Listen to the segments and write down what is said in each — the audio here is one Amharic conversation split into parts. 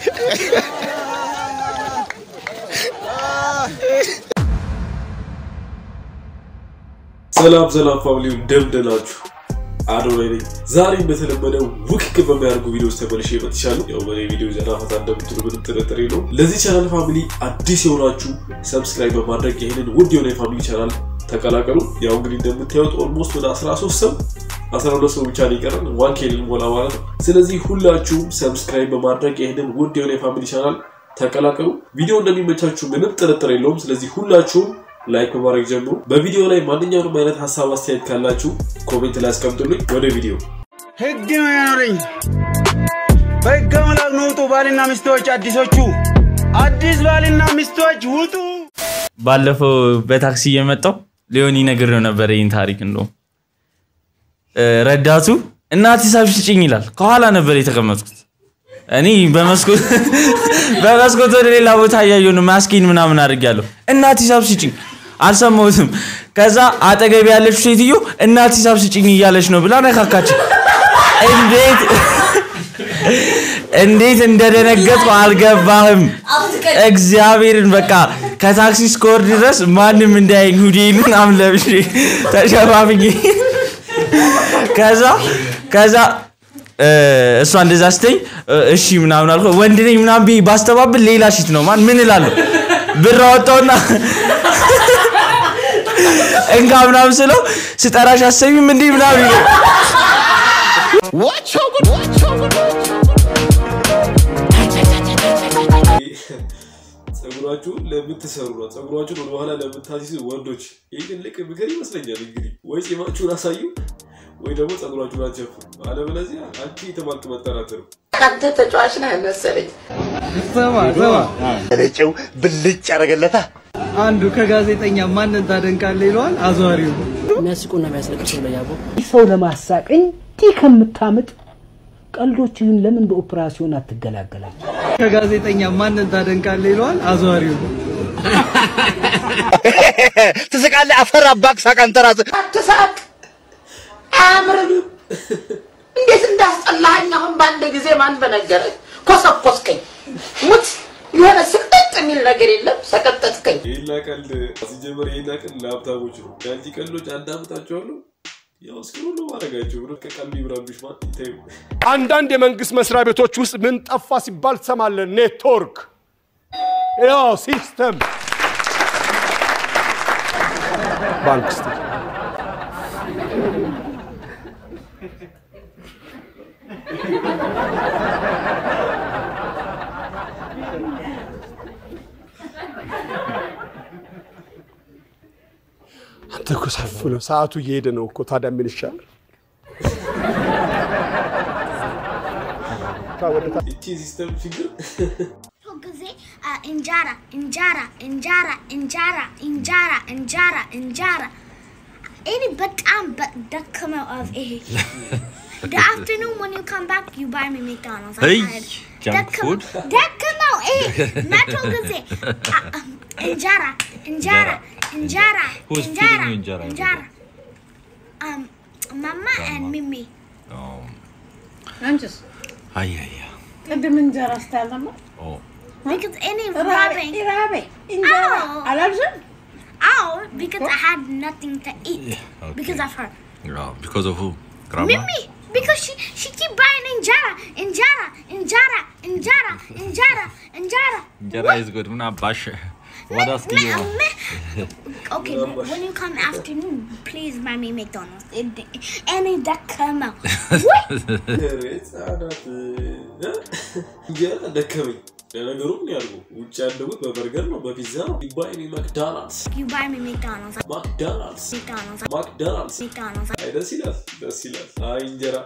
ሰላም ሰላም ፋሚሊ እንደምደናችሁ አዶናይ ነኝ። ዛሬ እንደተለመደው ውክክ በሚያደርጉ ቪዲዮዎች ተመልሼ መጥቻለሁ። ያው በኔ ቪዲዮ ዘና ፈታ እንደምትሉ ምንም ጥርጥር የለውም። ለዚህ ቻናል ፋሚሊ አዲስ የሆናችሁ ሰብስክራይብ በማድረግ ይህንን ውድ የሆነ የፋሚሊ ቻናል ተቀላቀሉ። ያው እንግዲህ እንደምታዩት ኦልሞስት ወደ 13 ሰው 12 ሰው ብቻ ነው የቀረን ዋን ኬ ልንሞላ ማለት ነው። ስለዚህ ሁላችሁም ሰብስክራይብ በማድረግ ይህንን ውድ የሆነ የፋሚሊ ቻናል ተቀላቀሉ። ቪዲዮ እንደሚመቻችሁ ምንም ጥርጥር የለውም። ስለዚህ ሁላችሁም ላይክ በማድረግ ጀምሩ። በቪዲዮ ላይ ማንኛውንም አይነት ሀሳብ አስተያየት ካላችሁ ኮሜንት ላይ አስቀምጡልኝ። ወደ ቪዲዮ ህግ ነው ያኖረኝ። በህግ አምላክ ነው ውጡ ባልና ሚስቶች አዲሶቹ አዲስ ባልና ሚስቶች ውጡ። ባለፈው በታክሲ እየመጣው ሊሆን ይነግረው ነበር ይህን ታሪክ እንደውም ረዳቱ እናት ሂሳብ ስጭኝ ይላል። ከኋላ ነበር የተቀመጥኩት እኔ በመስኮት በመስኮት ወደ ሌላ ቦታ እያየሁ ነው። ማስኪን ምናምን አድርጌያለሁ። እናት ሂሳብ ስጭኝ አልሰማሁትም። ከዛ አጠገቢ ያለችው ሴትዮ እናት ሂሳብ ስጭኝ እያለች ነው ብላ ነካካች። እንዴት እንዴት እንደደነገጥኩ አልገባህም። እግዚአብሔርን በቃ ከታክሲ እስከወርድ ድረስ ማንም እንዳያየኝ ሁዴን ምናምን ለብሼ ተሸፋፍኜ ከዛ ከዛ እሷ እንደዛ ስተኝ እሺ ምናምን አልኩ። ወንድ ነኝ ምናምን ብዬ ባስተባብል ሌላ ሽት ነው ማን ምን እላለሁ? ብር አወጣውና እንካ ምናምን ስለው ስጠራሽ አሰሚም እንዲህ ምናምን ይለው ጸጉራችሁን ለምትሰሩ ነው ጸጉራችሁን ወደኋላ ለምታሲሱ ወንዶች ይህ ትልቅ ምክር ይመስለኛል። እንግዲህ ወይ ጺማችሁን አሳዩ ወይ ደግሞ ጸጉራችሁን አትሸፍኑ። አለበለዚያ አንቺ የተባልክ መጠራት ነው። አንተ ተጫዋች ነህ መሰለኝ። ስማ ስማ፣ ረጨው ብልጭ ያደረገለታ አንዱ ከጋዜጠኛ ማንን ታደንቃለህ ይለዋል አዟሪው። የሚያስቁና የሚያስለቅሰው ነው ያቦ ሰው ለማሳቅ እንዲህ ከምታምጥ ቀልዶችህን ለምን በኦፕራሲዮን አትገላገላቸው? ከጋዜጠኛ ማንን ታደንቃለህ ይለዋል አዟሪው። ትስቃለህ። አፈር አባክ ሳቅ አንተ ራስህ አትሳቅ፣ አያምርም። እንዴት እንዳስጠላኸኝ አሁን በአንድ ጊዜ ማን በነገረኝ? ኮሰኮስከኝ። ሙት የሆነ ስቅጥጥ የሚል ነገር የለም። ሰቀጠጥከኝ። ይህና ቀልድ ሲጀመር ይህና ቀልድ ለሀብታሞች ነው። የአንቺ ቀልዶች አዳምጣቸዋለሁ። ያው እስኪ ሁሉ ማድረጋቸው ብሎ ከቀልድ ይብራብሽ ማን ይታዩ አንዳንድ የመንግስት መስሪያ ቤቶች ውስጥ ምን ጠፋ ሲባል ትሰማለህ። ኔትወርክ፣ ያው ሲስተም፣ ባንክ ስ አንተ እኮ ሰፍ ነው፣ ሰዓቱ እየሄደ ነው እኮ። ታዲያ ምን ይሻላል? እቺ ሲስተም ችግር ጊዜ እንጀራ እንጀራ እንጀራ እንጀራ እንጀራ እንጀራ እንጀራ እኔ በጣም ደከመው of ይሄ the afternoon when you come back you buy me McDonald's I'm Hey, tired. junk ደከመው- food? ደከመው ይሄ መቶ ጊዜ አ- አ- እንጀራ እንጀራ እንጀራ Who's እንጀራ feeding you እንጀራ? እንጀራ um mama and mimi አንቺስ አያያ ቅድም እንጀራ ስታል ነበር because any ራቤ rubbing ራቤ እንጀራ Ow. አላልሽም? Oh, because I had nothing to eat because of her. ቢኮዝ ኦፍ ግራማ Mimi, because she she keep buying injera, injera, injera, injera, injera, injera. እንጀራ ኢዝ ጉድ ምን አባሽ what else do you Me- want me- Okay, but when you come afternoon, please buy me McDonald's. It, any that come out. What? ህጻናት እንጀራ ደከመኝ። ለነገሩ ምን ያድርጉ? ውጭ ያደጉት በበርገር ነው፣ በፒዛ ነው። ባይኔ ማክዶናልድስ You buy me McDonald's. ማክዶናልድስ McDonald's. ማክዶናልድስ። McDonald's. አይ ደስ ይላል፣ ደስ ይላል። አይ እንጀራ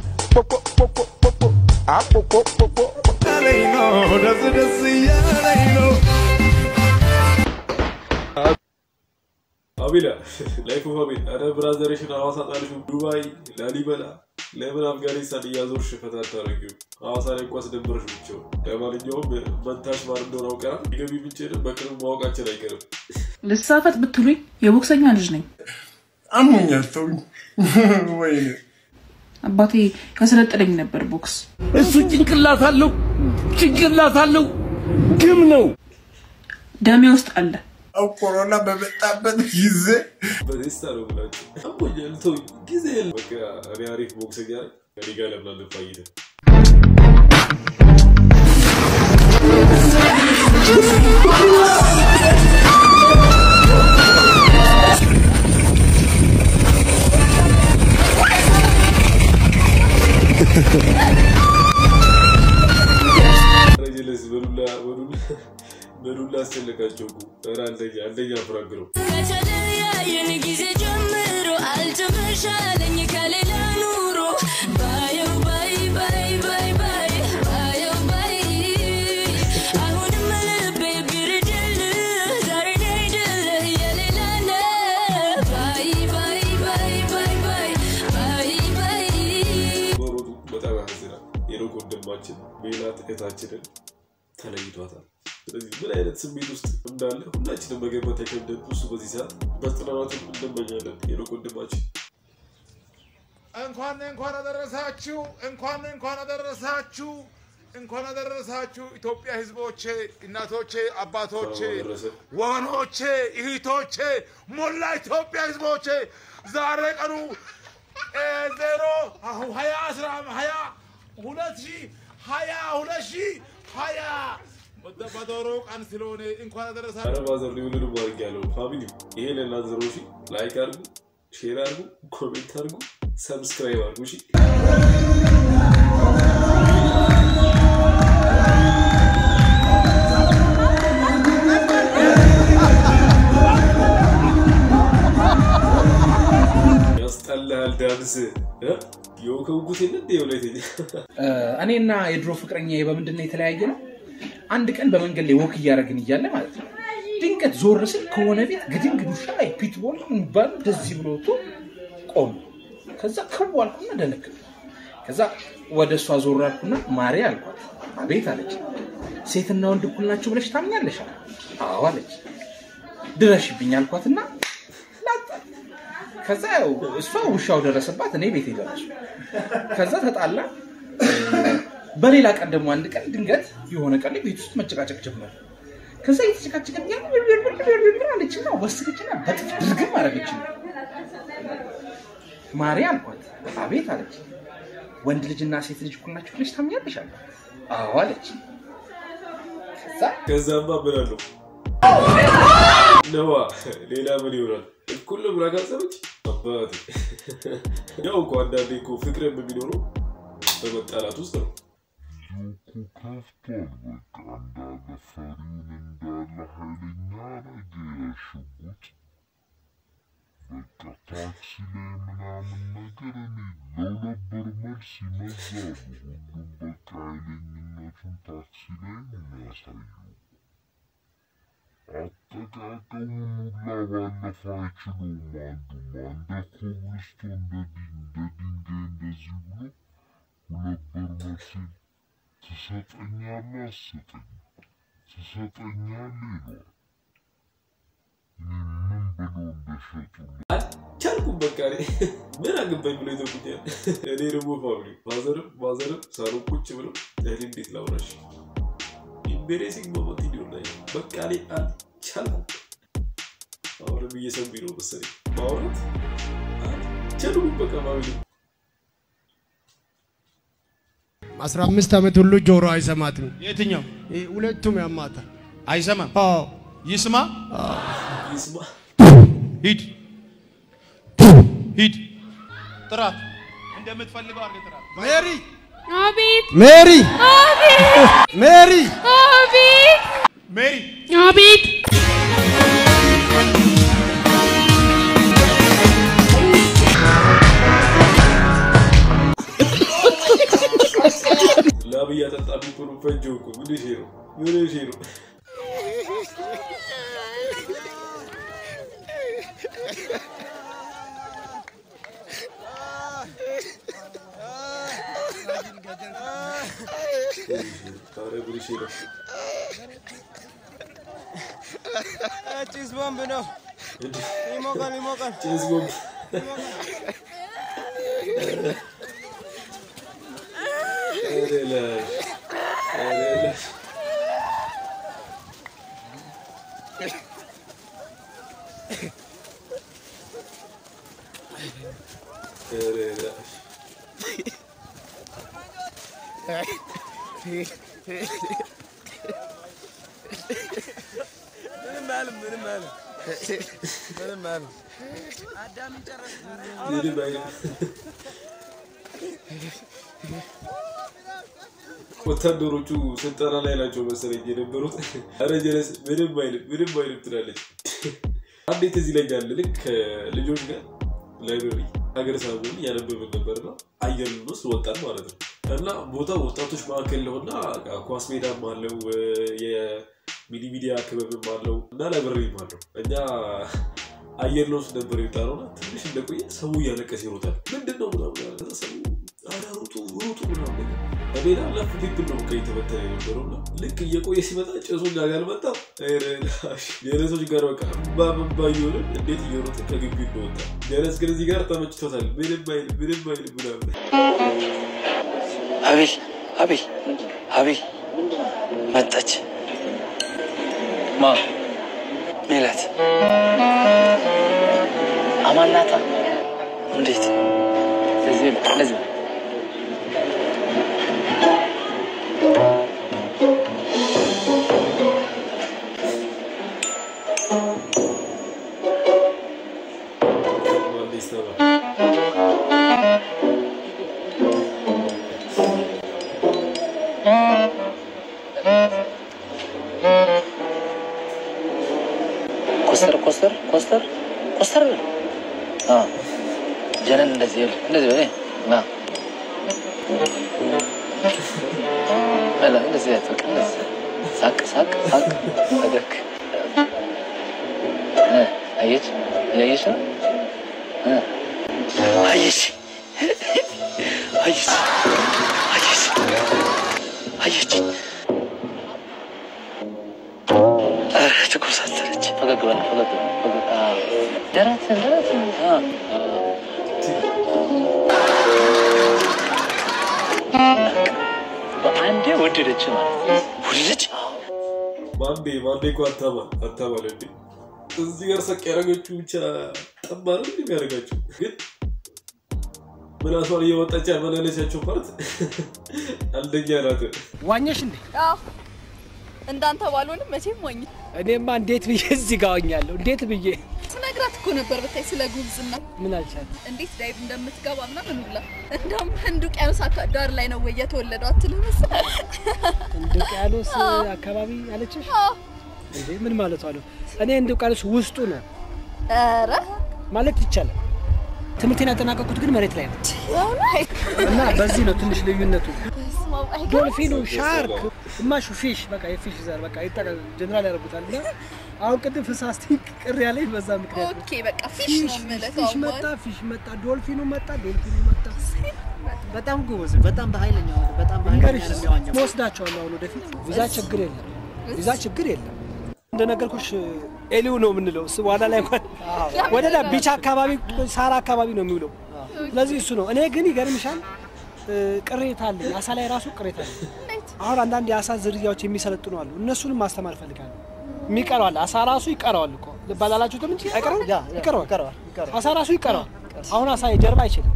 ደስ ደስ እያለኝ ነው። አቤላ ላይፍ ኦፍ አቤል። ኧረ ብራዘርሽን ሐዋሳ ጣልሽው፣ ዱባይ፣ ላሊበላ ለምን አፍጋኒስታን እያዞርሽ ፈታ አታደርጊው? ሐዋሳ ላይ እንኳ አስደበረሽ ብቻው። ለማንኛውም መንታሽ ማን እንደሆነ አውቀናል። የገቢ ምንጭንም በቅርብ ማወቃችን አይቀርም። ልሳፈጥ ብትሉኝ የቦክሰኛ ልጅ ነኝ። አሞኛል፣ ተውኝ። ወይኔ አባቴ ያሰለጠነኝ ነበር ቦክስ። እሱ ጭንቅላት አለው፣ ጭንቅላት አለው፣ ግም ነው። ደሜ ውስጥ አለ። ኮሮና በመጣበት ጊዜ በቴስታ ነው ብላችሁ አሞኛል፣ ተውኝ፣ ጊዜ የለም። በቃ እኔ አሪፍ ቦክሰኛ ነኝ። ከእኔ ጋር ለምን አንፋይድም? ረጅለስ በዱላ በዱላ በዱላ አስጨነቃቸው እኮ። ኧረ አንደኛ አንደኛ ፍራንክ ነው። ከተለያየን ጊዜ ጀምሮ አልተመሻለኝ ከሌላ ኑሮ ባየው ባይ ባይ ባይ ባይ ባየው ባይ አሁንም ልቤ ብርድል ዛሬ ነው አይደለ የሌላ ነው ባይ ባይ ባይ ባይ ባይ ባይ ባይ መሮጡ በጣም ያሳዝናል። የሩቅ ወንድማችን ሜላት እህታችንን ተለይቷታል። ስለዚህ ምን አይነት ስሜት ውስጥ እንዳለ ሁላችንም መገመት አይከብድም። እሱ በዚህ ሰዓት መጽናናቱን እንመኛለን። የሩቅ ወንድማችን እንኳን እንኳን አደረሳችሁ እንኳን እንኳን አደረሳችሁ እንኳን አደረሳችሁ ኢትዮጵያ ህዝቦቼ፣ እናቶቼ፣ አባቶቼ፣ ወገኖቼ፣ እህቶቼ፣ ሞላ ኢትዮጵያ ህዝቦቼ ዛሬ ቀኑ እ ዜሮ ሀያ አስራ ሀያ ሁለት ሺህ ሀያ ሁለት ሺህ ሀያ በዶሮ ቀን ስለሆነ እንኳን አደረሳችሁ። አረባዘር ሊሆንን ማድረግ ያለው ፋሚሊ ይሄ ለእናንተ ነው። እሺ ላይክ አድርጉ፣ ሼር አድርጉ፣ ኮሜንት አድርጉ፣ ሰብስክራይብ አድርጉ። እሺ ያስጠላል ዳንስ እ? የወከውኩት የለ እንደ የወላይተኛ እኔና የድሮ ፍቅረኛ በምንድን ነው የተለያየ ነው? አንድ ቀን በመንገድ ላይ ወክ እያደረግን እያለ ማለት ነው ድንገት ዞር ስል ከሆነ ቤት ግድንግድ ውሻ ላይ ፒትቦል የሚባል እንደዚህ ብሎ ወጥቶ ቆም። ከዛ ክው አልኩና ደነገጥኩ። ከዛ ወደ እሷ ዞር አልኩና ማሬ አልኳት። አቤት አለች። ሴትና ወንድ እኩል ናቸው ብለሽ ታምኛለሽ? አለ። አዎ አለች። ድረሽብኝ አልኳትና ላጣት። ከዛ ያው እሷ ውሻው ደረሰባት፣ እኔ ቤት ደረሱ። ከዛ ተጣላ። በሌላ ቀን ደግሞ አንድ ቀን ድንገት የሆነ ቀን ላይ ቤት ውስጥ መጨቃጨቅ ጀመር። ከዛ የተጨቃጨቀን ያ አለችና ወሰደችና በጥፍ ድርግም አደረገችኝ። ማሪ አልኳት። አቤት አለች። ወንድ ልጅና ሴት ልጅ እኩል ናቸው ብለሽ ታምኛለሽ? አልኳት። አዎ አለች። ከዛ ከዛማ ምን አለው ነዋ ሌላ ምን ይሆናል? እኩል ነው ብላ ካሰበች አባቴ ያው እኮ አንዳንዴ እኮ ፍቅርም የሚኖረው በመጣላት ውስጥ ነው። ከፍቷል። በቃ እንዳለ ፈሪውን እንዳለ ኃይለኛ ነገር ሽጉጥ በቃ ታክሲ ላይ ምናምን ነገር እኔ ለሁለት ብር መልስ ይመዛሉ። ሁሉም በቃ ኃይለኝነቱን ታክሲ ላይ ነው የሚያሳየው። አጠቃቀሙን ሁላ ባለፈው አይችለውም። አንዱማ እንደ ኮብልስቶን እንደ ዲ- እንደ ድንጋይ እንደዚህ ብሎ ሁለት ብር መልሴን ትሰጠኛለህ አትሰጠኝም? ትሰጠኛለህ ይለዋል። እኔ ምን ብሎ እንደሸጡልኝ ቻልኩም በቃ እኔ ምን አገባኝ ብሎ ይተውኩኛል። እኔ ደግሞ ፋሚሊ ማዘርም ማዘርም ሳሎን ቁጭ ብለው እኔ እንዴት ላውራሽ ኢምቤሬሲንግ ሞመንት ሊሆን ላይ በቃ እኔ አልቻልኩም። አሁንም እየሰሙኝ ነው መሰለኝ ማውራት አልቻልኩም በቃ ፋሚሊ አስራ አምስት ዓመት ሁሉ ጆሮ አይሰማትም። የትኛው ይህ ሁለቱም ያማታል። አይሰማም? አዎ ይስማ ይስማ። ሂድ ሂድ፣ ጥራት እንደምትፈልገው አድርገህ ጥራት። ሜሪ አቤት ሜሪ አቤት ሜሪ አቤት ሜሪ አቤት ላብ እያጠጣብኝ እኮ ነው ፈጀው እኮ ምን እሺ ነው ምን እሺ ነው ኧረ ምን እሺ ነው ጭስ ቦምብ ነው። ይሞቃል ይሞቃል። ጭስ ቦምብ ኧረ ላሽ ኧረ ምንም አልም ምንም አልም ምንም አልም አዳምን ጨረስ ምንም አይልም። ወታደሮቹ ስልጠና ላይ ናቸው መሰለኝ የነበሩት። ኧረ ጀለስ ምንም አይልም ምንም አይልም ትላለች። አንዴ ትዝ ይለኛል ልክ ከልጆች ጋር ላይብረሪ ሀገረ ሳሙን እያነበብን ነበርና አየር ውስጥ ወጣን ማለት ነው። እና ቦታው ወጣቶች ማዕከል ነው እና ኳስ ሜዳም አለው የሚኒ ሚዲያ ክበብም አለው እና ላይብረሪም አለው። እኛ አየር ውስጥ ነበር የወጣነው እና ትንሽ እንደቆየ ሰው እያለቀሰ ይሮጣል። ምንድን ነው ምናምን አለ። ከዛ ሰው ኧረ ሩጡ ሩጡ ምናምን ነገር በሜዳ ለፍ ሊብል ነው ቀይ ተበተነ የነበረው እና ልክ እየቆየ ሲመጣ ጭሱ እኛ ጋር መጣ። ጀለሶች ጋር በቃ እምባ እምባ እየሆንን እንዴት እየሮጠ ከግቢ እንደወጣ ጀለስ ግን እዚህ ጋር ተመችቶታል። ምንም አይልም ምንም አይልም ምናምን አቤል አቤል አቤል መጣች። ማ ሜላት አማናታ እንዴት እዚህ እዚህ ኮስተር ኮስተር ኮስተር ኮስተር በል። አዎ ጀነን እንደዚህ በል እንደዚህ በል ና በላ እንደዚህ በል በቃ እንደዚህ ሳቅ ሳቅ ሳቅ ፈገግ እ አየች እያየች ነው እ አየች አየች አየች አየች ኧረ ተኮሳተረች። ፈገግ በል ፈገግ በል ፈገግ አዎ ደረትን ደረትን አዎ አዎ በአንዴ ወደደች ማለት ነው። ወደደች ማንዴ ማንዴ እኮ አታማ አታማለ እንዴ እዚህ ጋር ሰቅ ያደረገችው ብቻ ጠባ ነው እንዴ የሚያደርጋችሁ ግን ምላሷን እየወጣች ያመላለቻቸው ፓርት አንደኛ ናት። ዋኘሽ እንዴ? አዎ እንዳንተ ባልሆንም መቼም ዋኝ እኔማ እንዴት ብዬ እዚህ ጋር ዋኛለሁ? እንዴት ብዬ ስነግራት እኮ ነበር ብታይ ስለ ጉብዝና ምን አልቻል? እንዴት ዳይቭ እንደምትገባ ምናምን ሁላ እንደውም ህንድ ውቅያኖስ አካ- ዳር ላይ ነው ወይ የተወለደው አትልም መሰለኝ? እንደ ውቅያኖስ አዎ። አካባቢ አለችሽ? አዎ። እንዴ ምን ማለቷ ነው? እኔ እንደ ውቅያኖስ ውስጡ ነው ኧረ ማለት ይቻላል። ትምህርቴን ያጠናቀቁት ግን መሬት ላይ ነው እና በዚህ ነው ትንሽ ልዩነቱ። በስመ አብ፣ አይገርምም? ዶልፊኑ ሻርክ ግማሹ ፊሽ በቃ የፊሽ ዘር በቃ ይጠቀ ጀነራል ያደርጉታል እና አሁን ቅድም ፍሳስቲ ቅር ያለኝ በዛ ምክንያት ነው። ኦኬ በቃ ፊሽ ነው የምልህ ፊሽ ከአሁን መጣ በኋላ። ፊሽ መጣ ዶልፊኑ መጣ ዶልፊኑ መጣ በጣም ጎበዝ፣ በጣም በኃይለኛው በጣም በኃይለኛ እንገርሽ ነው የሚዋኘው። ወስዳቸዋለሁ አሁን ወደፊት ቪዛ ችግር የለም ቪዛ ችግር የለም እንደነገርኩሽ ኤሊው ነው የምንለው እሱ በኋላ ላይ እንኳን ወደ ዳ ቢቻ አካባቢ ሳራ አካባቢ ነው የሚውለው ስለዚህ እሱ ነው እኔ ግን ይገርምሻል እ፣ ቅሬታ አለኝ አሳ ላይ ራሱ ቅሬታ አለኝ አሁን አንዳንድ የአሳ ዝርያዎች የሚሰለጥኑ አሉ እነሱንም ማስተማር እፈልጋለሁ የሚቀረዋል አሳ ራሱ ይቀረዋል እኮ ልብ አላላችሁትም እንጂ አይቀረውም ይቀረዋል አሳ ራሱ ይቀረዋል አሁን አሳ የጀርባ አይችልም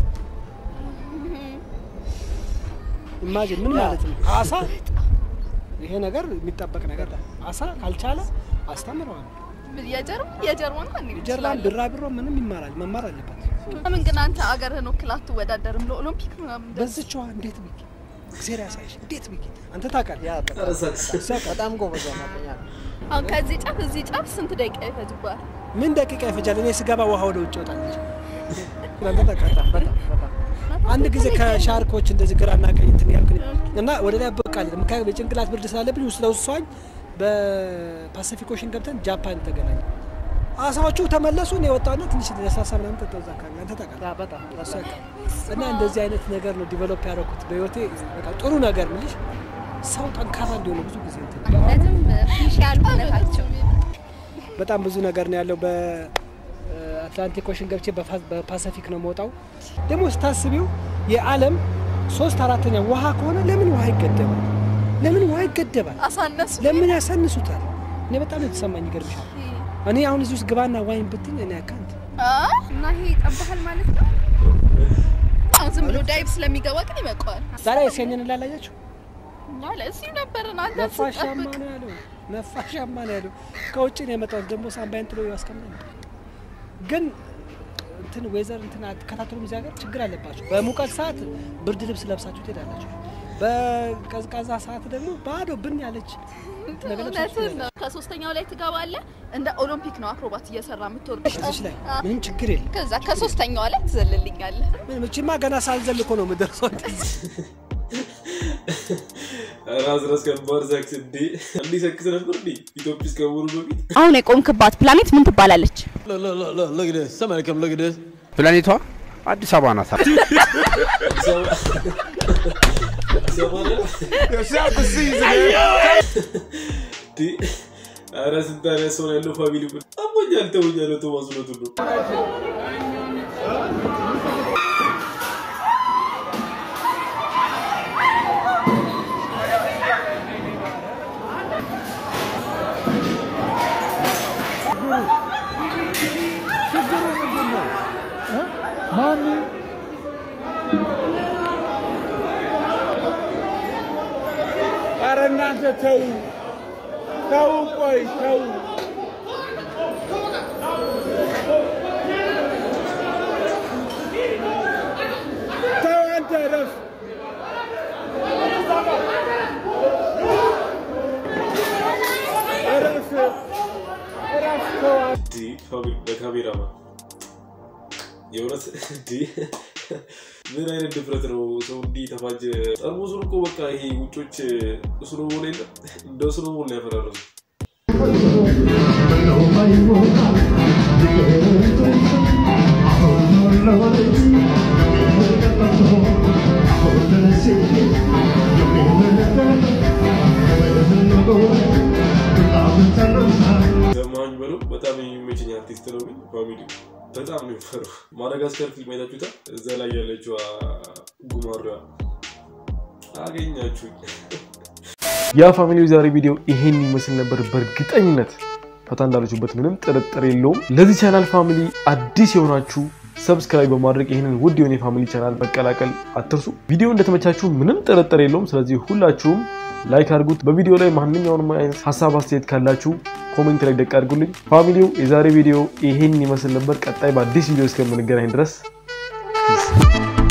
ኢማጂን ምን ማለት ነው አሳ ይሄ ነገር የሚጠበቅ ነገር ነው። አሳ ካልቻለ አስተምረዋል የጀርባ የጀርባ ነው እንዴ? ጀርባን ቢራቢሮ ምንም ይማራል መማር አለበት ለምን ግን አንተ አገርህን ወክለህ አትወዳደርም ለኦሎምፒክ ምናምን? በዝችዋ እንዴት ብዬ እግዜር ያሳይሽ እንዴት ብዬ አንተ ታውቃለህ በጣም ጎበዝ ዋናተኛ ነው። አሁን ከዚህ ጫፍ እዚህ ጫፍ ስንት ደቂቃ ይፈጅብሃል? ምን ደቂቃ ይፈጃል እኔ ስገባ ውሃ ወደ ውጭ ይወጣለች አንተ ታውቃለህ በጣም በጣም አንድ ጊዜ ከሻርኮች እንደዚህ ግራና ቀኝ እንትን ያልኩ እና ወደ ላይ በቃለ ምክንያቱም የጭንቅላት ብርድ ስላለብኝ ውስጥ ለውስጥ ሰዋኝ በፓሲፊክ ኦሽን ገብተን ጃፓን ተገናኘ አሳዎቹ ተመለሱ እኔ የወጣና ትንሽ ለሳሳ ምናምን ጠጣሁ እዛ አካባቢ አንተ ታውቃለህ በጣም እሱ ያውቃል። እና እንደዚህ አይነት ነገር ነው ዲቨሎፕ ያደረኩት በህይወቴ በቃ ጥሩ ነገር ምልሽ ሰው ጠንካራ እንዲሆነ ብዙ ጊዜ እንትን እውነትም ፊሽ ያሉነታቸው በጣም ብዙ ነገር ነው ያለው። በአትላንቲክ ኦሽን ገብቼ በፋ- በፓሲፊክ ነው መውጣው። ደግሞ ስታስቢው የዓለም ሶስት አራተኛ ውሃ ከሆነ ለምን ውሃ ይገደባል? ለምን ውሃ ይገደባል? አሳነሱ ለምን ያሳንሱታል? እኔ በጣም ነው የተሰማኝ። ይገርምሻል። እኔ አሁን እዚህ ውስጥ ግባና ዋይን ብትኝ እኔ አካንት እና ይሄ ይጠባሃል ማለት ነው? አሁን ዝም ብሎ ዳይቭ ስለሚገባ ግን ይበቃዋል። ዛሬ ሴንን ላላያችሁ እኛ ለእዚሁ ነበርን አንተ ነፋሻማ ስጠብቅ ነው ያለው። ነፋሻማ ነው ያለው። ከውጭ ነው የመጣሁት ደግሞ ሳምባይን ጥሎ ያስቀምጣል። ግን እንትን ዌዘር እንትን አትከታተሉም። እዚህ ሀገር ችግር አለባቸው። በሙቀት ሰዓት ብርድ ልብስ ለብሳችሁ ትሄዳላችሁ። በቀዝቃዛ ሰዓት ደግሞ ባዶ ብን ያለች ነገር ለብሳችሁ እውነትህን ነው። ከሶስተኛው ላይ ትገባለህ። እንደ ኦሎምፒክ ነው አክሮባት እየሰራ የምትወርድ እዚች ላይ ምንም ችግር የለም። ከዛ ከሶስተኛዋ ላይ ትዘልልኛለህ። ምንም እቺማ ገና ሳልዘል እኮ ነው የምደርሰው። ራስ ራስ ከባድ ሳክስ እንዴ እንዲህ ሰክስ ነበር እንዴ ኢትዮጵያ ውስጥ ከመሆኑ በፊት አሁን የቆምክባት ፕላኔት ምን ትባላለች? ፕላኔቷ አዲስ አበባ ናት። ኧረ ስንት አይነት ሰው ነው ያለው ፋሚሊ ግን አሞኛል ተውኛል ቶማስ እውነቱን ነው ኧረ እናንተ ተው ተው፣ ቆይ ተው። ተው አንተ እረፍ። እረፍ እረፍ፣ ተው አንተ። እንዴ ፋሚሊ በካሜራማን የእውነት እንዴ ምን አይነት ድፍረት ነው ሰው እንዲህ ተፋጀ ጠርሙሱን እኮ በቃ ይሄ ውጮች ስኖቦል የለም እንደ ስኖቦል ነው ያፈራረሱ ዘማኝ በለው በጣም የሚመቸኝ አርቲስት ነው ግን ፋሚሊ በጣም ነው የሚፈረው ማዳጋስካር ፊልም አይታችሁታል እዛ ላይ ያለችው ጉማሬዋ አገኛችሁኝ ያ ፋሚሊ ዛሬ ቪዲዮ ይሄን ይመስል ነበር በእርግጠኝነት ፈታ እንዳላችሁበት ምንም ጥርጥር የለውም ለዚህ ቻናል ፋሚሊ አዲስ የሆናችሁ ሰብስክራይብ በማድረግ ይህንን ውድ የሆነ የፋሚሊ ቻናል መቀላቀል አትርሱ ቪዲዮ እንደተመቻችሁ ምንም ጥርጥር የለውም ስለዚህ ሁላችሁም ላይክ አድርጉት በቪዲዮ ላይ ማንኛውንም አይነት ሀሳብ አስተያየት ካላችሁ ኮሜንት ላይ ደቅ አድርጉልኝ ፋሚሊው የዛሬ ቪዲዮ ይሄን ይመስል ነበር ቀጣይ በአዲስ ቪዲዮ እስከምንገናኝ ድረስ ፒስ